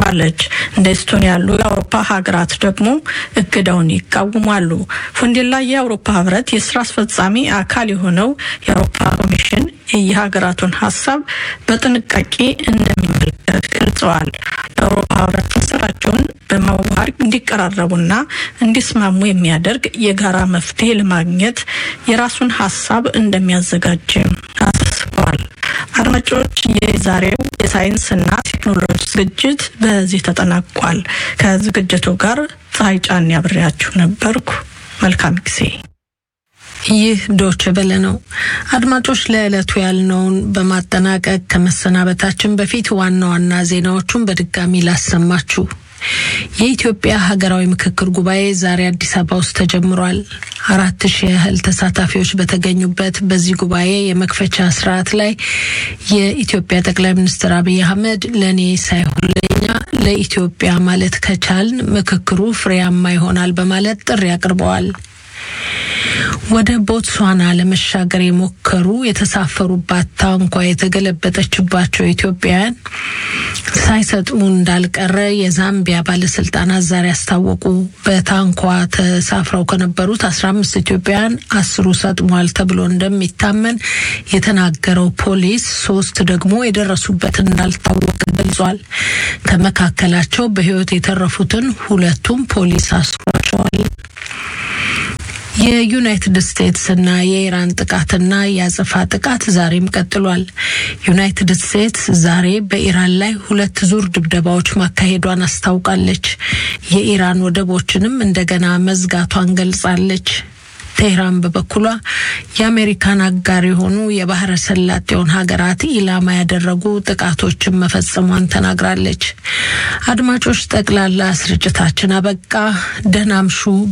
አስታውቃለች። እንደ ኤስቶኒያ ያሉ የአውሮፓ ሀገራት ደግሞ እገዳውን ይቃወማሉ። ፎንዴላ የአውሮፓ ህብረት የስራ አስፈጻሚ አካል የሆነው የአውሮፓ ኮሚሽን የሀገራቱን ሀሳብ በጥንቃቄ እንደሚመለከት ገልጸዋል። የአውሮፓ ህብረት ስራቸውን በማዋሃድ እንዲቀራረቡና እንዲስማሙ የሚያደርግ የጋራ መፍትሄ ለማግኘት የራሱን ሀሳብ እንደሚያዘጋጅም አሳስበዋል። አድማጮች፣ የዛሬው የሳይንስና ቴክኖሎጂ ዝግጅት በዚህ ተጠናቋል። ከዝግጅቱ ጋር ፀሐይ ጫን ያብሬያችሁ ነበርኩ። መልካም ጊዜ። ይህ ዶች በለ ነው። አድማጮች ለዕለቱ ያልነውን በማጠናቀቅ ከመሰናበታችን በፊት ዋና ዋና ዜናዎቹን በድጋሚ ላሰማችሁ። የኢትዮጵያ ሀገራዊ ምክክር ጉባኤ ዛሬ አዲስ አበባ ውስጥ ተጀምሯል። አራት ሺህ ያህል ተሳታፊዎች በተገኙበት በዚህ ጉባኤ የመክፈቻ ስርዓት ላይ የኢትዮጵያ ጠቅላይ ሚኒስትር አብይ አህመድ ለእኔ ሳይሆን ለእኛ ለኢትዮጵያ ማለት ከቻልን ምክክሩ ፍሬያማ ይሆናል በማለት ጥሪ አቅርበዋል። ወደ ቦትስዋና ለመሻገር የሞከሩ የተሳፈሩባት ታንኳ የተገለበጠችባቸው ኢትዮጵያውያን ሳይሰጥሙ እንዳልቀረ የዛምቢያ ባለስልጣናት ዛሬ አስታወቁ። በታንኳ ተሳፍረው ከነበሩት አስራ አምስት ኢትዮጵያውያን አስሩ ሰጥሟል ተብሎ እንደሚታመን የተናገረው ፖሊስ ሶስት ደግሞ የደረሱበት እንዳልታወቀ ገልጿል። ከመካከላቸው በሕይወት የተረፉትን ሁለቱም ፖሊስ አስሯቸዋል። የዩናይትድ ስቴትስና የኢራን ጥቃትና የአጸፋ ጥቃት ዛሬም ቀጥሏል። ዩናይትድ ስቴትስ ዛሬ በኢራን ላይ ሁለት ዙር ድብደባዎች ማካሄዷን አስታውቃለች። የኢራን ወደቦችንም እንደገና መዝጋቷን ገልጻለች። ቴህራን በበኩሏ የአሜሪካን አጋር የሆኑ የባህረ ሰላጤውን ሀገራት ኢላማ ያደረጉ ጥቃቶችን መፈጸሟን ተናግራለች። አድማጮች፣ ጠቅላላ ስርጭታችን አበቃ። ደህና አምሹ።